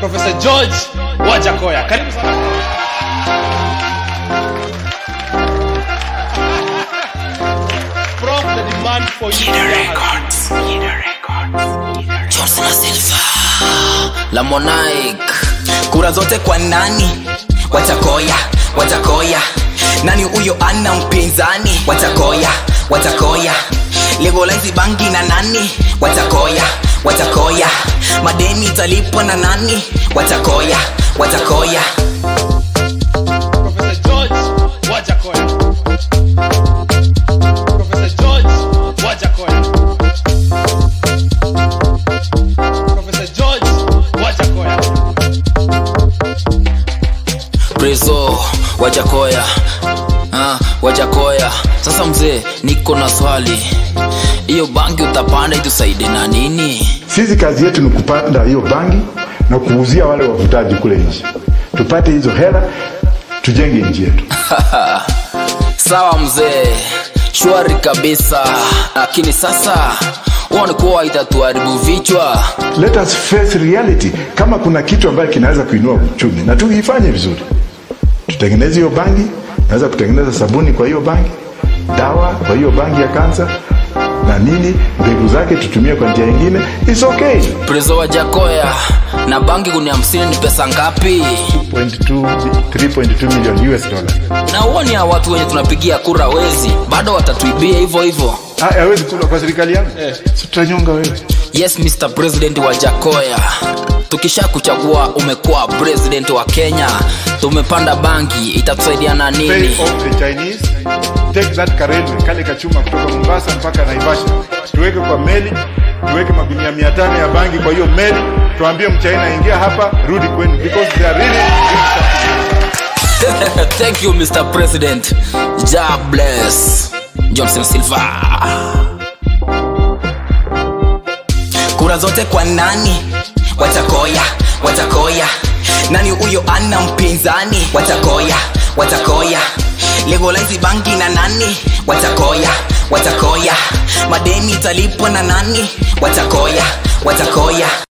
Professor George Wajakoya. Karibu sana. From the demand for you. Johnson Silva la Monarch kura zote kwa nani watakoya watakoya nani huyo ana mpinzani watakoya watakoya legalize bangi na nani watakoya watakoya madeni italipwa na nani watakoya watakoya Professor George Wajakoya. Professor George Wajakoya. Professor George Wajakoya. preso wajakoya ah, wajakoya sasa mzee niko na swali hiyo bangi utapanda itusaide na nini Sisi kazi yetu ni kupanda hiyo bangi na kuuzia wale wavutaji kule nje, tupate hizo hela, tujenge nchi yetu. sawa mzee shwari kabisa lakini sasa huoni kuwa itatuharibu vichwa Let us face reality. Kama kuna kitu ambayo kinaweza kuinua uchumi na tuifanye vizuri, tutengeneze hiyo bangi. Naweza kutengeneza sabuni kwa hiyo bangi, dawa kwa hiyo bangi ya kansa na nini, mbegu zake tutumie kwa njia nyingine, it's okay. prezo wajakoya na bangi kuni hamsini ni pesa ngapi 3.2 3.2 million US dollars. na huoni ya watu wenye tunapigia kura wezi bado watatuibia hivyo hivyo Ah, hawezi kula kwa serikali yangu eh. Si tutanyonga wewe. yes mr president wa jakoya tukisha kuchagua umekuwa president wa kenya tumepanda bangi itatusaidia na Pay nini off the Chinese. Take that karelwe kale kachuma kutoka Mombasa mpaka Naivasha, tuweke kwa meli, tuweke magunia mia tano ya bangi kwa hiyo meli, tuambie mchaina ingia hapa, rudi kwenu, because they are really thank you mr president ja bless johnson silva kura zote kwa nani watakoya watakoya nani huyo ana mpinzani watakoya watakoya legalize bangi na nani watakoya watakoya madeni italipwa na nani watakoya watakoya